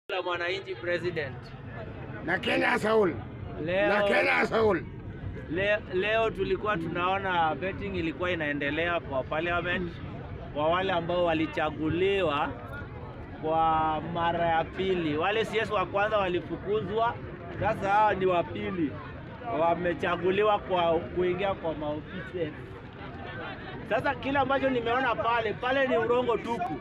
la mwananchi president. na Kenya Saul na Leo, Kenya Saul. le, leo tulikuwa tunaona betting ilikuwa inaendelea kwa parliament kwa wale ambao walichaguliwa kwa mara ya pili. Wale CS wa kwanza walifukuzwa, sasa hawa ni wa pili wamechaguliwa kwa kuingia kwa maofisi. Sasa kile ambacho nimeona pale pale ni urongo tupu.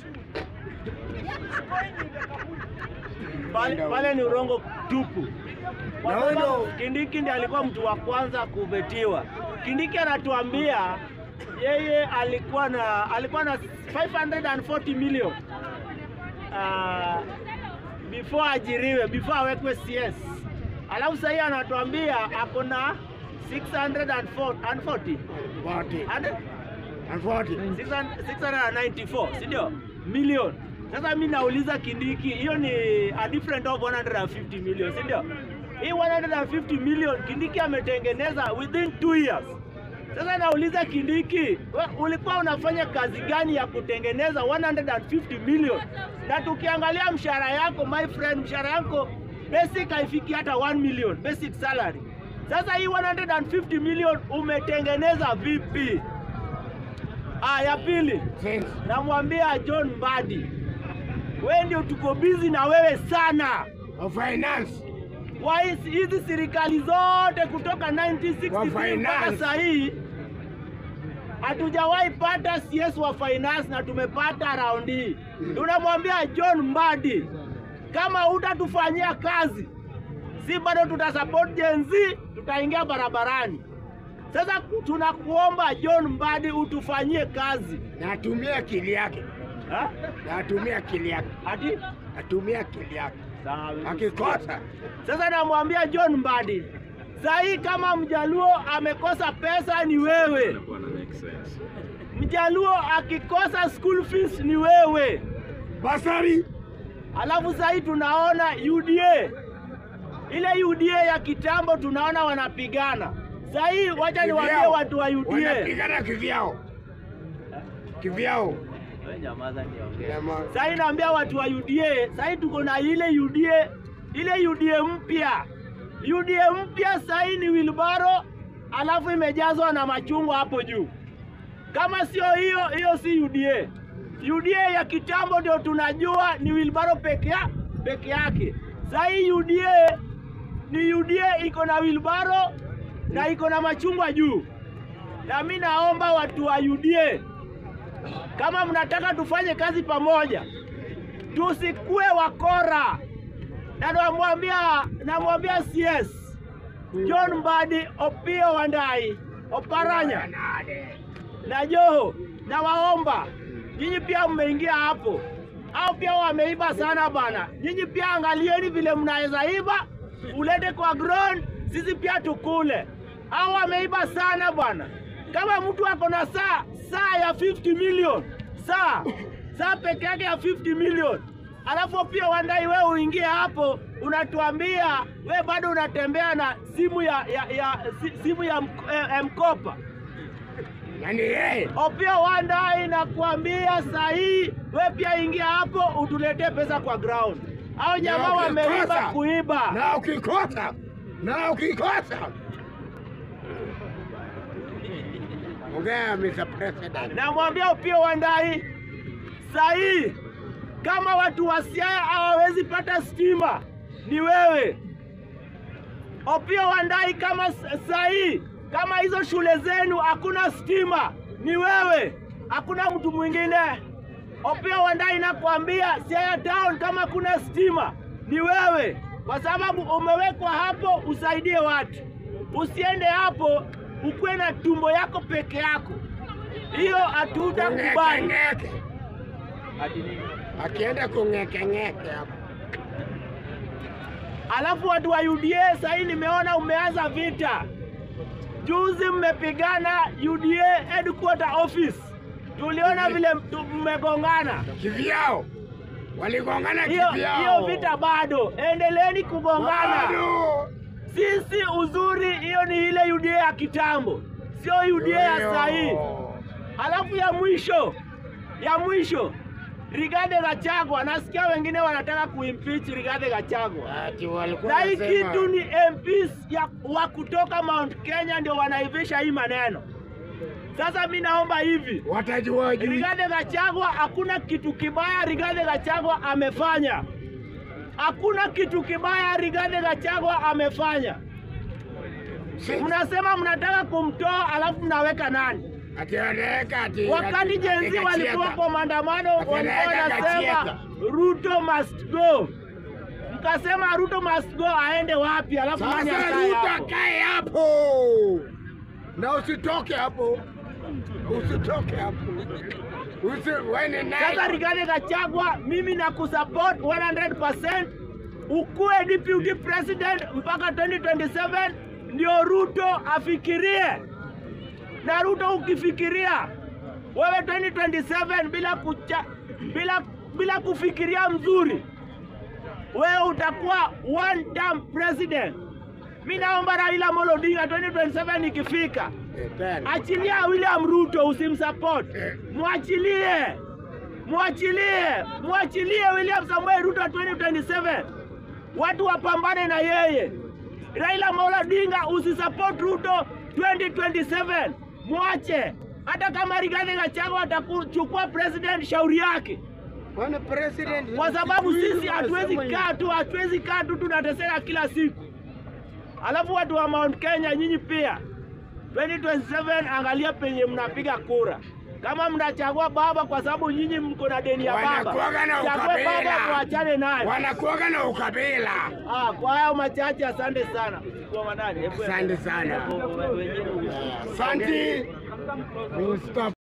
Pale, pale ni urongo tupu. Kwa Na sababu huyo- Kindiki ndiye alikuwa mtu wa kwanza kubetiwa. Kindiki anatuambia yeye alikuwa na alikuwa na 540 million uh, before ajiriwe, before awekwe CS. Alafu sasa anatuambia ako na 640 Forty. and And forty. 694 si ndio million. Sasa mi nauliza Kindiki, hiyo ni a different of 150 million, si ndio? Hii 150 million Kindiki ametengeneza within 2 years. Sasa nauliza Kindiki, we, ulikuwa unafanya kazi gani ya kutengeneza 150 million? Na tukiangalia mshahara yako my friend, mshahara yako basic haifiki hata 1 million basic salary. Sasa hii 150 million umetengeneza vipi? Ah, ya pili Since. namwambia John Mbadi, wewe ndio tuko busy na wewe sana Of finance. kwa hizi hizi serikali zote kutoka 1963 Wa mpaka finance. saa hii hatujawahi pata CS wa finance na tumepata round hii. Tunamwambia John Mbadi, kama hutatufanyia kazi, si bado tutasupport Gen Z, tutaingia barabarani. Sasa tunakuomba John Mbadi utufanyie kazi Na atumie akili yake. ha? Na atumie akili yake. Ati Atumie akili yake. Sawa. Akikosa. Sasa namwambia John Mbadi, saa hii kama Mjaluo amekosa pesa ni wewe. Mjaluo akikosa school fees ni wewe. Basari. Alafu saa hii tunaona UDA, ile UDA ya kitambo tunaona wanapigana. Saa hii wacha niwaambie Kivyao. watu wa UDA. Wanapigana kivyao. Kivyao. Jamaa. Saa hii naambia watu wa UDA, saa hii tuko na ile UDA, ile UDA mpya. UDA mpya saa hii ni wilbaro, alafu imejazwa na machungwa hapo juu. Kama sio hiyo, hiyo si UDA. UDA ya kitambo ndio tunajua ni wilbaro peke ya, peke yake. Saa hii UDA ni UDA iko na wilbaro na iko na machungwa juu. Na mimi naomba watu wa UDA kama mnataka tufanye kazi pamoja, tusikue wakora. Na namwambia namwambia CS John Mbadi, Opio Wandai, Oparanya na Joho, na waomba nyinyi pia mmeingia hapo, au pia wameiba sana bana. Nyinyi pia angalieni vile mnaweza iba, ulete kwa ground, sisi pia tukule. Au wameiba sana bwana. Kama mtu ako na saa saa ya 50 million saa saa peke yake ya 50 million alafu pia Wandai, wewe uingie hapo, unatuambia we bado unatembea na simu ya, ya, ya si- simu ya mk- eh, eh, mkopa Na ni yeye. Opia Wandai nakuambia saa hii we pia ingia hapo utuletee pesa kwa ground. Au jamaa Na wameiba ukikosa- kuiba. Na ukikosa. Na ukikosa. Ongea Mr. President. Namwambia Opia Wandai saa hii kama watu wa Siaya hawawezi pata stima ni wewe. Opia Wandai kama s- saa hii kama hizo shule zenu hakuna stima ni wewe, hakuna mtu mwingine. Opia Wandai nakwambia Siaya town kama kuna stima ni wewe, kwa sababu umewekwa hapo usaidie watu. Usiende hapo ukuwe na tumbo yako peke yako, hiyo hatutakubali. Ngeke. Akienda kungeke ngeke hapo. Alafu watu wa UDA sasa hii nimeona umeanza vita. Juzi mmepigana UDA headquarter office, tuliona vile tu- mmegongana. Kivyao. Waligongana Hiyo kivyao. hiyo vita bado, endeleeni kugongana. Bado. Sisi uzuri, hiyo ni ile UDA ya kitambo, sio UDA ya Yo. sasa hii. Alafu ya mwisho ya mwisho Rigathi Gachagua, nasikia wengine wanataka kuimpeach Rigathi Gachagua. Ati walikuwa Na hii wanasema- kitu ni MPs ya, wa kutoka Mount Kenya ndio wanaivisha hii maneno. Sasa mi naomba hivi, watajua juu. Rigathi Gachagua, hakuna kitu kibaya Rigathi Gachagua amefanya. Hakuna kitu kibaya Rigathi Gachagua amefanya. Si- Mnasema mnataka kumtoa alafu mnaweka nani? Ati wanaweka ati Wakati ati- jenzi ati walikuwa Gachiega. kwa maandamano Ati walikuwa anaweka wanasema Gachiega. Ruto must go, mkasema Ruto must go, aende wapi? Alafu nani Sasa akae Ruto hapo? kae hapo na usitoke hapo, usitoke hapo, usi wene Sasa naye Rigathi Gachagua, mimi nakusupport 100%. Ukuwe deputy president mpaka 2027 ndio Ruto afikirie. Na Ruto ukifikiria wewe 2027 bila kucha, bila bila kufikiria mzuri, wewe utakuwa one term president. Mimi naomba Raila Amolo Odinga 2027 ikifika Eh, tena. Achilia William Ruto, usimsupport. Mwachilie, mwachilie, mwachilie William Samuel Ruto 2027, watu wapambane na yeye. Raila Amolo Odinga usisupport Ruto 2027, mwache. Hata kama Rigathi Gachagua atakuchukua president, shauri yake, Bwana president, kwa sababu siku hizi sisi hatuwezi wanasema kaa tu, hatuwezi kaa tu, tunateseka kila siku. Alafu watu wa Mount Kenya, nyinyi pia 2027 angalia penye mnapiga kura. Kama mnachagua baba kwa sababu nyinyi mko na deni ya baba, Wanakuwaga na chague baba, ukabila. muachane naye. wanakuwaga na ukabila. Ah, kwa hayo machache, asante sana. Kwa manani, hebu- Asante sana. Wenyewe- Asante. We'll stop.